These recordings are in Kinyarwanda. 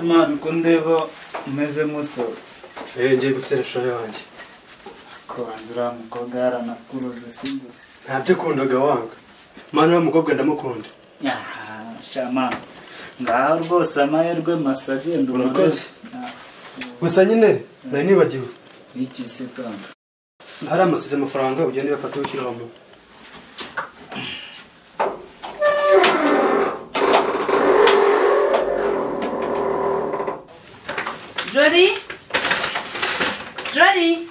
mana uko ndeba umeze nk'usohotse rero ngiye guseresha yanjye kubanza uriya mukobwa yaranakuruze si gusa ntabyo ukundaga wanga mana uriya mukobwa ndamukunda aha shama ngaho rwose amahirwe masa agenda Urakoze. gusa nyine nari nibagiwe iki se kandi hari amasize amafaranga ugenda uyafata wishyiramo Jody? Jody?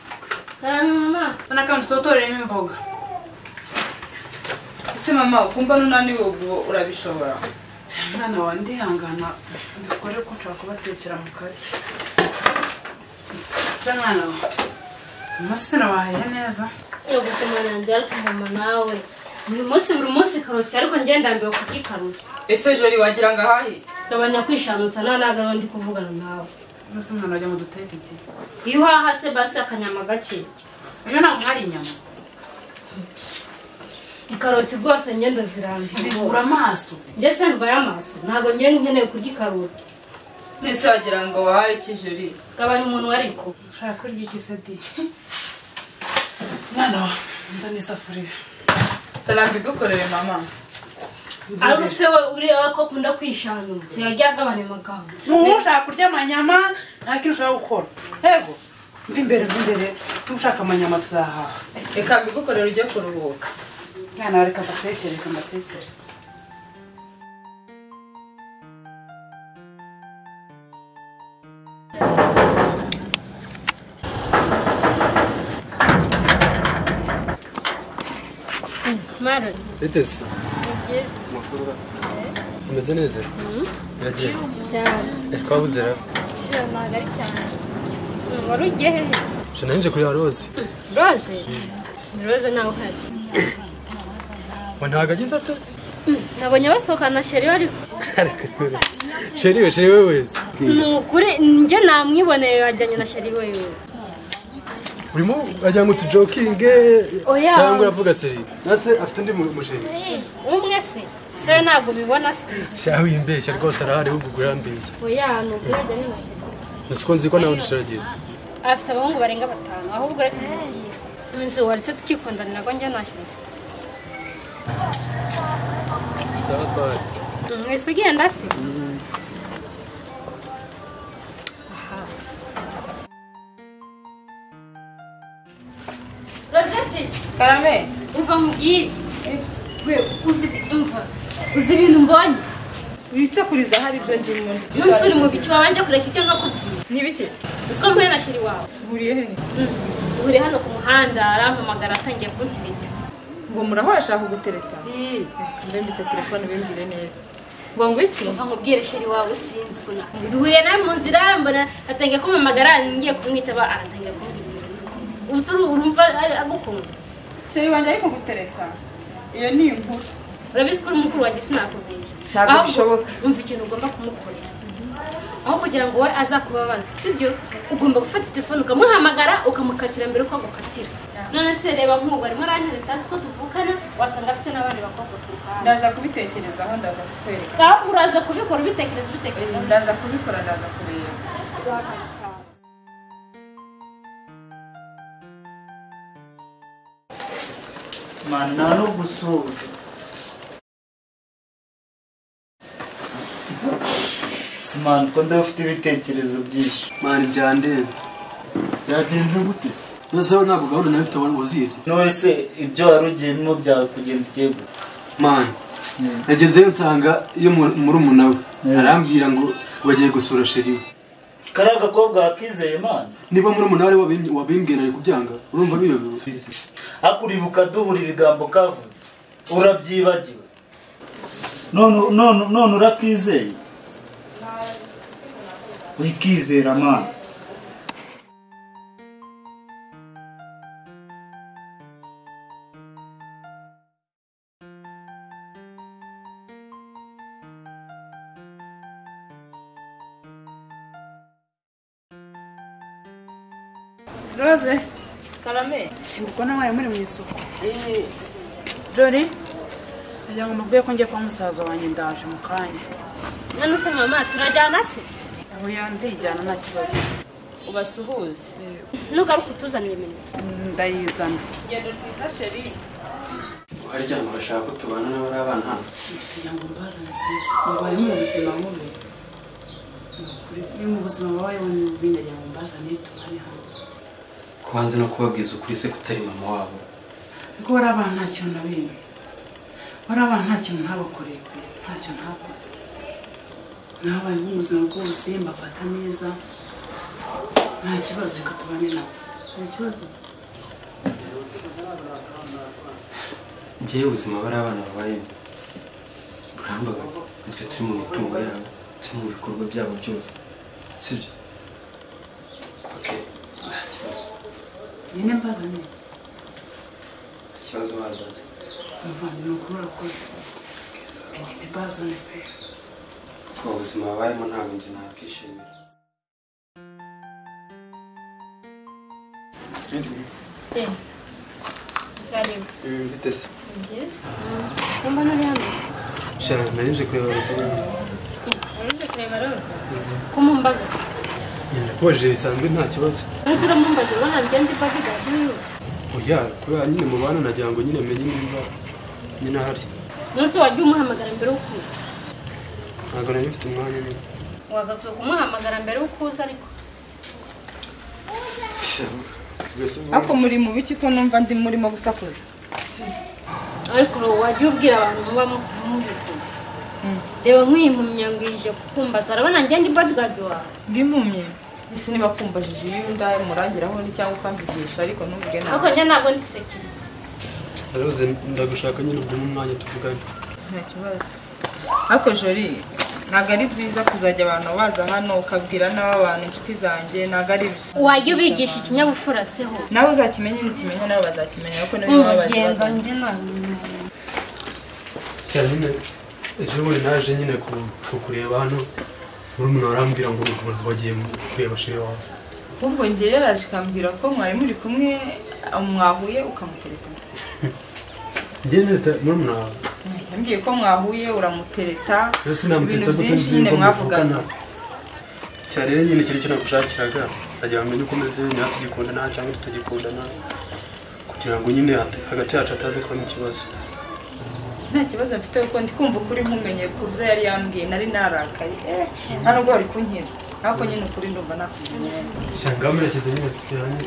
Karame mama Nona kandi utotoreremo imboga. Ese mama ukumva nunaniwe ubwo urabishobora? Mwana wawe ndihangana mbikore ko nshobora kubatekera mu kazi. Se mwana wawe. Umunsi sinabahaye neza. yo gutuma nanjye ariko mama nawe buri munsi buri munsi karoti ariko njye ndambiwe kugikarura ese jori wagira ngo ahahite gabanya kwishamutsa nawe ntabwo ariwe ndi kuvugana nawe Mbese mwana wajya mu duteka iki? iyo uhaha se basi akanyama gake Ejo ntabwo hari inyama. ikaroti rwose njye ndazirambiwe Zivura amaso. njye se ndwaye amaso ntabwo njye nkeneye kurya ikaroti nese wagira ngo wahaye iki jori gabanya umuntu ariko ushaka kurya iki se di? Mwana wawe nzana isafuriya. sarambi igukorere mama ari se we ureba ko akunda kwishamutsa yajya agabanya amagambo ubu ushaka kurya amanyama nta kintu ushobora gukora yego mva imbere mva imbere niba ushaka amanyama tuzahaha reka mbigukorere ujye kuruhuka mwana wa reka mbatekere reka mbatekere mara ni biteze byiza umeze neza iragiye cyane twabuzera kira ntabwo ari cyane wari ugiye hehe se nshya nanjye kureba roze roze roze ntawe uhari we ntabwo agize ate nabonye basohokana na sheri ariko sheri we sheri we wese ni ukuri njye namwiboneye wajyanye na sheri wewe urimo wagira ngo tujokinge Oya. cyangwa uravuga seri nase afite undi mu- musheri umwe se se we ntabwo ubibona se shaho wimbeshya rwose arahari ahubwo urambeshya oya ni ukuri yajyanye na sheri gusa uko nzi ko nawe ushiragiye afite abahungu barenga batanu ahubwo reka nkubwire. inzu waretse tukikundana nabwo njye na sheri sawa twari mwese ugenda se Aha. Rosette karame uva mu bwiru we uzi imva uzi ibintu mbonye wicakuriza hari ibyo ndimo umunsi uri mu bicu wabanje kureka ibyo nkakubwira n'ibiki uziko mpuye na sheri wawe buriye hehe uri hano ku muhanda arampamagara atangiye kuntwita ngo murahashaka gutereta reka mbe mbitse telefone bimbwire neza ngo ngo iki uva nkubwire sheri wawe sinzi ukuntu akunda duhuriye nawe mu nzira mbona atangiye kumpamagara ngiye kumwitaba aratangira kumbwira ibintu. uzi uru- urumva ari- agukunda sheri wanjye ariko gutereta iyo ni inkuru urabizi ko uri mukuru wanjye sinakubeshya Ntabwo Ahubwo bishoboka. umva ikintu ugomba kumukorera aho kugira ngo we azakubabaze sibyo ugomba gufata telefone ukamuhamagara ukamukatira mbere uko agukatira none se reba nk'ubu arimo arantereta azi ko tuvukana wasanga afite n'abandi bakobwa ku ruhande ndaza kubitekerezaho ndaza kukwereka kandi uraza kubikora ubitekereza ubitekereza ndaza kubikora ndaza kureba mana nta no gusuhuza simana uko ndeba ufite ibitekerezo byinshi mani byandenze byagenze gute se nose wowe ntabwo gahunda nawe ufite abantu uzizi none se ibyo wari ugiyemo byakugendekeye gute mani nagezeyo nsanga iyo muri umuntu we arambwira ngo wagiye gusura sheri we kariya gakobwa wakizeye mana niba muri umuntu we wabimbwira ari kubyanga urumva biyobewe hakuribuka duhura ibigambo kavuze urabyibagiwe none none none urakizeye wikizera mana roze karame ubwo nawe mwari muri mu isoko jori nagira ngo mubwiye ko ngiye kwa musaza wanjye ndaje mu kanya none se mama turajyana se oya ndijyana nta kibazo ubasuhuze nugaruka utuzanire nimero ndayizana ngendo rwiza sheri harya ngo urashaka ko tubana n'abari abana hano kugira ngo mbazane pe mubaye mu buzima mubi Ni ukuri, ni mu buzima babayeho ni bubi ndagira ngo mbazane tubane hano kubanza no kubabwiza ukuri se kutari mama wabo ariko bariya bana nta kintu na bimwe bariya bana nta kintu ntabakoreye pe nta kintu ntakoze nabaye nk'ubuzima bwose mbafata neza nta kibazo reka tubane nabo nta kibazo ngewe ubuzima bari abana babayemo burambagaza nitwe turi mu mitungo yabo turi mu bikorwa byabo byose sibyo okay nta kibazo nyine mbazane nta kibazo bazanye umuvandimwe ukuru urakoze nyine mbazane pe kuko ubuzima babayemo ntabwo njye nakwishimira bite se mbona uri hano shara narije kureba rusange uje kureba roza kumumbaza se nyina kubajije bisanzwe nta kibazo nkuko uramumbaza ubona ngende mbavuga nk'uyu oya kubera nyine mu bana nagira ngo nyine menye niba nyine ahari umunsi wajya umuhamagara mbere y'uko uza ntabwo nari mfite umwanya nyine wagakwiye kumuhamagara mbere y'uko uza ariko ariko muri mu biki ko numva ndi murimo gusakuza ariko wajya ubwira abantu muba mubikunda reba nk'iyi mpumyango yije kukumbaza arabona ngende bodigadi wawe bw'impumyi isi niba kumbajije iyo unda murangiraho ni cyangwa ukamvugisha ariko ntuvuge ariko nabi njye ntabwo ndi sekirite Rose ndagushaka nyine ubwo umwanya tuvugane nta kibazo ariko jori ntabwo ari byiza kuzajya abantu baza hano ukabwira n'abantu inshuti zanjye ntabwo ari byo wajya ubigisha ikinyabupfura seho nawe uzakimenya nukimenya nabo bazakimenya ariko niba baba baje urugendo bagana njye ntabwo cyane ejo bundi naje nyine ku- kukureba hano murumuna arambwira ngo umuntu wagiye mu- kureba shiri wawe ahubwo ngewe yaraje ikambwira ko mwari muri kumwe mwahuye ukamutereta njye nita murumuna wawe yambwiye ko mwahuye uramutereta rero sinamutereta ibintu kuko byinshi nzi nyine ko mwavugana muvugana cyane rero nyine ikintu cyo nagushakiraga ndagira ngo menye uko umeze niba tugikundana cyangwa tutagikundana kugira ngo nyine hata- hagati yacu hataza kubamo ikibazo nta kibazo mfite kuko ndi kumva ukuri nkumenye ku byo yari yambwiye nari narakaye eh nta nubwo wari kunkira ariko nyine ukuri ndumva nakumenye shanga murekeze nyine tujyane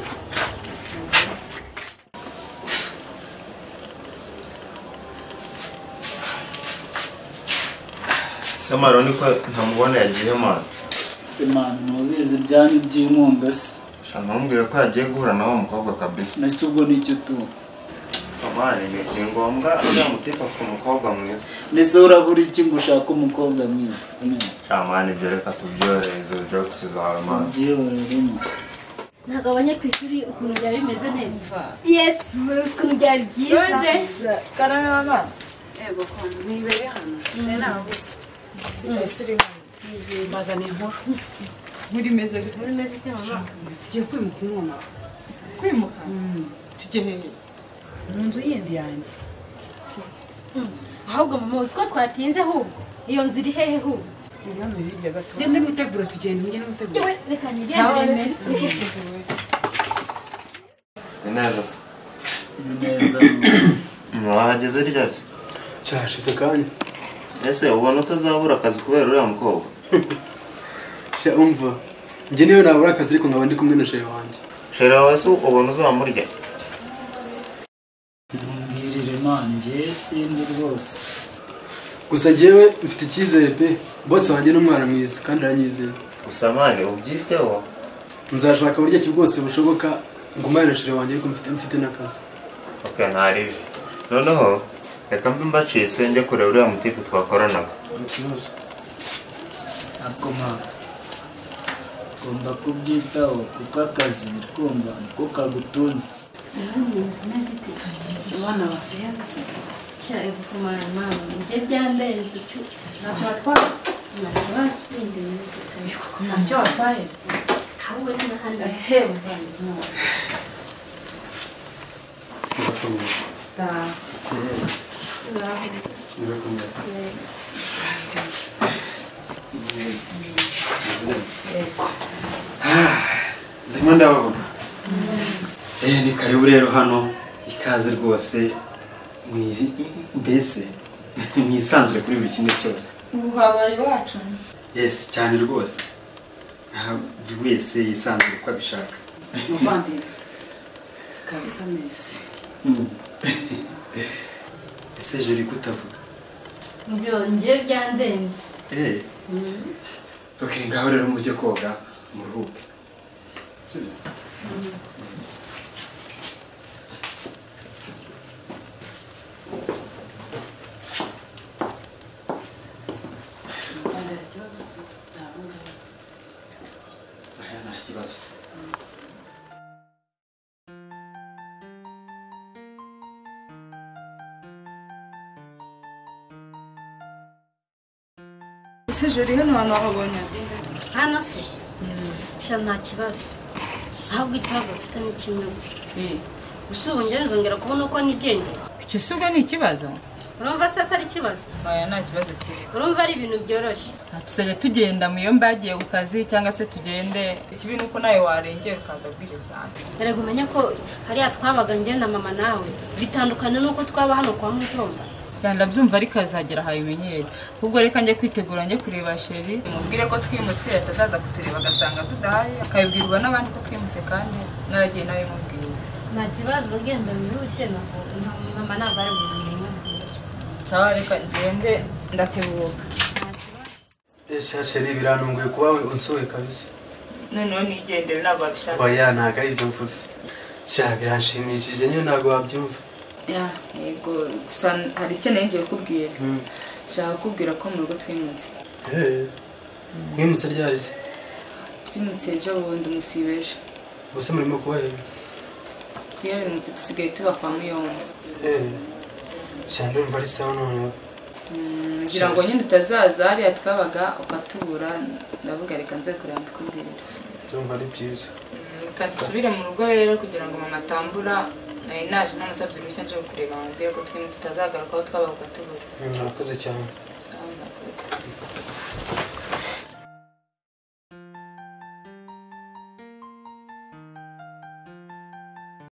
samara urabona ko ntamubona yagiye mwana se mani ntubizi ibyanyu by'inkunga se ushobora kumubwira ko yagiye guhura na wa mukobwa kabisa nasi ubwo nicyo tuba mwana ni ni ngombwa uriya mutipe afite umukobwa mwiza ndetse urabura iki ngo ushake umukobwa mwiza neza shamani ibyo reka tubyohereze jokisi zawe mwana byihoreremo ntabwo abanyakwishyuri ukuntu byaba bimeze neza yesu ukuntu byari byiza roze karame w'abana yego kondo nibere hano nari nabuze mbazane inkuru nkuri meze gute Uri meze ute mama? tugiye kwimuka umwuma kwimuka tujye heza mu nzu yindi yanjye ahubwo mama uzi ko twatinze ahubwo iyo nzu iri hehe ahubwo iri hano hirya gato ngende mwitegura tugenda ngende mwitegura yewe reka sawa nigendere reka mbere tujye. ni neza se ni neza mwahageze rya se cyashize kanya ese ubona utazabura akazi kubera uriya mukobwa sha umva njye niyo nabura akazi ariko nkaba ndi kumwe na sheri wanjye sheri wawe se ubona uzamurya ntumbwirire mani njye sinzi rwose gusa njyewe mfite icyizere pe bose wanjye n'umwana mwiza kandi aranyizera gusa mwana ubyiteho nzashaka uburyo ki bwose bushoboka ngumane na sheri wanjye ariko mfite mfite n'akazi ok ntaribi noneho reka mbe mbacitse njye kureba uriya mutipe twakoranaga ikibazo ako mama ugomba kubyitaho kuko akazi kumva niko kagutunze abana baseyeza se nshaka kumara mama njye byandenze cyo ntacyo batwara nta kibazo bindi bimeze ntacyo batwaye ahubwo ni n'ahandi hewe Da. uraho birakomeye ndimo ndababona eh ni karibu rero hano ikaze rwose mwiri mbese mwisanzure kuri buri kimwe cyose ubu habaye iwacu yes cyane rwose nta buri wese yisanzure uko abishaka muvandimwe kabisa mwese ese jori kutavuga Ibyo njye byandenze eh okay ngaho rero mujye koga muruhuke Sibyo? muvandimwe ikibazo se ntabwo ngabo aya nta kibazo ese jori hano hantu wahabonye ati hano se sha nta kibazo ahubwo ikibazo bafite ni kimwe gusa gusa ubu njye nzongera kubona uko nigendera icyo si ubwo ni ikibazo urumva se atari ikibazo aya nta kibazo kiri urumva ari ibintu byoroshye Aha tuzajya tugenda mu iyo mbagiye ku kazi cyangwa se tugende ikibi ni uko nawe warengera ukaza bwije cyane erega umenye ko hariya twabaga njye na mama nawe bitandukanye n'uko twaba hano kwa mutumba Ya, ndabyumva ariko hazagera habimenyere ahubwo reka njye kwitegura njye kureba sheri mubwire ko twimutse atazaza kutureba agasanga tudahari akabibwirwa n'abandi ko twimutse kandi naragiye nawe mubwiye nta kibazo genda wihute ntabwo mama ntabwo ari mu mirimo sawa reka ngende ndatebuka shasheri birantunguye kuba unsuye kabisa noneho nigendere ntabwo babishaka oya ntabwo ari ibyo mvuze sha biranshimishije nyine ntabwo wabyumva Ya, yego gusa hari ikeneye ngiye kubwira nshaka kubwira ko mu rugo twimutse mwimutse ryarize twimutse ejo bundi umusibeje gusa murimo kubahera twiyarimutse dusigaye tuba kwa muyombo sha ndumva ari sawa noneho Mm, ngira ngo nyine utazaza hariya twabaga ukatubura ndavuga reka nze kureba mbikubwirira ndumva ari byiza reka dusubire mu rugo rero kugira ngo mama atambura nari naje ntamusabye uruhushya nje kureba mubwire ko twimutse utazagaruka aho twabaga ukatubura murakoze cyane Sawa, murakoze.